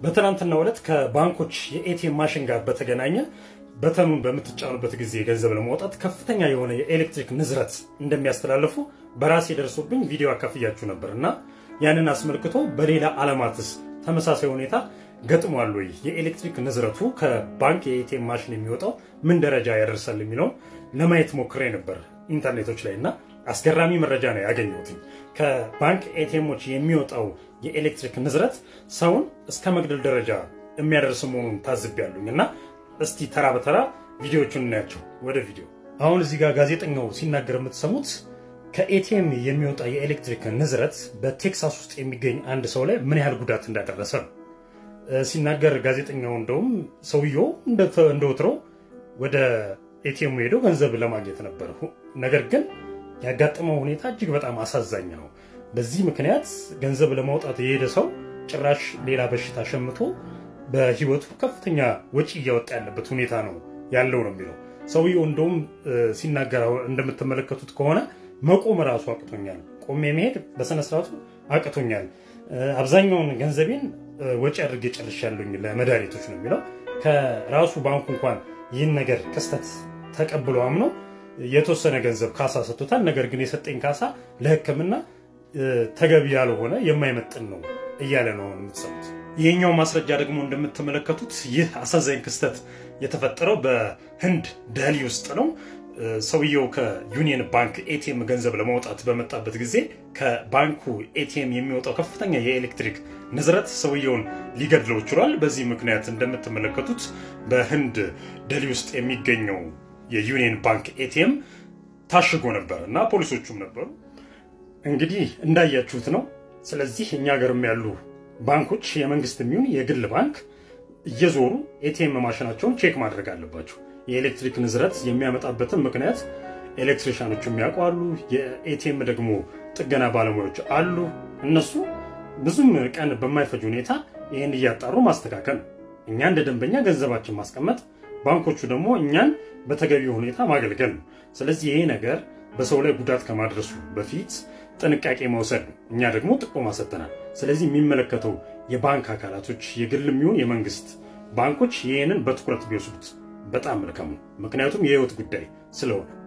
በትናንትናው ዕለት ከባንኮች የኤቲኤም ማሽን ጋር በተገናኘ በተኑን በምትጫኑበት ጊዜ ገንዘብ ለማውጣት ከፍተኛ የሆነ የኤሌክትሪክ ንዝረት እንደሚያስተላልፉ በራሴ ደርሶብኝ ቪዲዮ አካፍያችሁ ነበር እና ያንን አስመልክቶ በሌላ ዓለማትስ ተመሳሳይ ሁኔታ ገጥሟል ወይ? የኤሌክትሪክ ንዝረቱ ከባንክ የኤቲኤም ማሽን የሚወጣው ምን ደረጃ ያደርሳል የሚለውን ለማየት ሞክሬ ነበር ኢንተርኔቶች ላይ እና አስገራሚ መረጃ ነው ያገኘሁት። ከባንክ ኤቲኤሞች የሚወጣው የኤሌክትሪክ ንዝረት ሰውን እስከ መግደል ደረጃ የሚያደርስ መሆኑን ታዝቤያለሁኝ እና እስቲ ተራ በተራ ቪዲዮዎቹን እናያቸው። ወደ ቪዲዮ አሁን እዚህ ጋር ጋዜጠኛው ሲናገር የምትሰሙት ከኤቲኤም የሚወጣ የኤሌክትሪክ ንዝረት በቴክሳስ ውስጥ የሚገኝ አንድ ሰው ላይ ምን ያህል ጉዳት እንዳደረሰ ነው ሲናገር ጋዜጠኛው። እንደውም ሰውየው እንደ ወትሮ ወደ ኤቲኤሙ ሄዶ ገንዘብ ለማግኘት ነበር። ነገር ግን ያጋጠመው ሁኔታ እጅግ በጣም አሳዛኝ ነው። በዚህ ምክንያት ገንዘብ ለማውጣት የሄደ ሰው ጭራሽ ሌላ በሽታ ሸምቶ በህይወቱ ከፍተኛ ወጪ እያወጣ ያለበት ሁኔታ ነው ያለው ነው የሚለው ሰውየው። እንደውም ሲናገር እንደምትመለከቱት ከሆነ መቆም ራሱ አቅቶኛል፣ ቆሜ መሄድ በስነስርዓቱ አቅቶኛል፣ አብዛኛውን ገንዘቤን ወጪ አድርጌ ጨርሻለሁኝ ለመድኃኒቶች ነው የሚለው። ከራሱ ባንኩ እንኳን ይህን ነገር ክስተት ተቀብሎ አምኖ የተወሰነ ገንዘብ ካሳ ሰጥቶታል። ነገር ግን የሰጠኝ ካሳ ለሕክምና ተገቢ ያልሆነ የማይመጥን ነው እያለ ነው የምትሰሙት። ይህኛው ማስረጃ ደግሞ እንደምትመለከቱት ይህ አሳዛኝ ክስተት የተፈጠረው በህንድ ደህሊ ውስጥ ነው። ሰውየው ከዩኒየን ባንክ ኤቲኤም ገንዘብ ለማውጣት በመጣበት ጊዜ ከባንኩ ኤቲኤም የሚወጣው ከፍተኛ የኤሌክትሪክ ንዝረት ሰውየውን ሊገድለው ችሏል። በዚህ ምክንያት እንደምትመለከቱት በህንድ ደህሊ ውስጥ የሚገኘው የዩኒየን ባንክ ኤቲኤም ታሽጎ ነበር እና ፖሊሶቹም ነበሩ። እንግዲህ እንዳያችሁት ነው። ስለዚህ እኛ ሀገርም ያሉ ባንኮች የመንግስት የሚሆን የግል ባንክ እየዞሩ ኤቲኤም ማሽናቸውን ቼክ ማድረግ አለባቸው። የኤሌክትሪክ ንዝረት የሚያመጣበትን ምክንያት ኤሌክትሪሻኖች የሚያውቁ አሉ። የኤቲኤም ደግሞ ጥገና ባለሙያዎች አሉ። እነሱ ብዙም ቀን በማይፈጅ ሁኔታ ይህን እያጣሩ ማስተካከል ነው። እኛ እንደ ደንበኛ ገንዘባችን ማስቀመጥ፣ ባንኮቹ ደግሞ እኛን በተገቢ ሁኔታ ማገልገል ነው። ስለዚህ ይሄ ነገር በሰው ላይ ጉዳት ከማድረሱ በፊት ጥንቃቄ መውሰድ ነው። እኛ ደግሞ ጥቆማ ሰጥተናል። ስለዚህ የሚመለከተው የባንክ አካላቶች የግል የሚሆን የመንግስት ባንኮች ይህንን በትኩረት ቢወስዱት በጣም መልካም ነው። ምክንያቱም የህይወት ጉዳይ ስለሆነ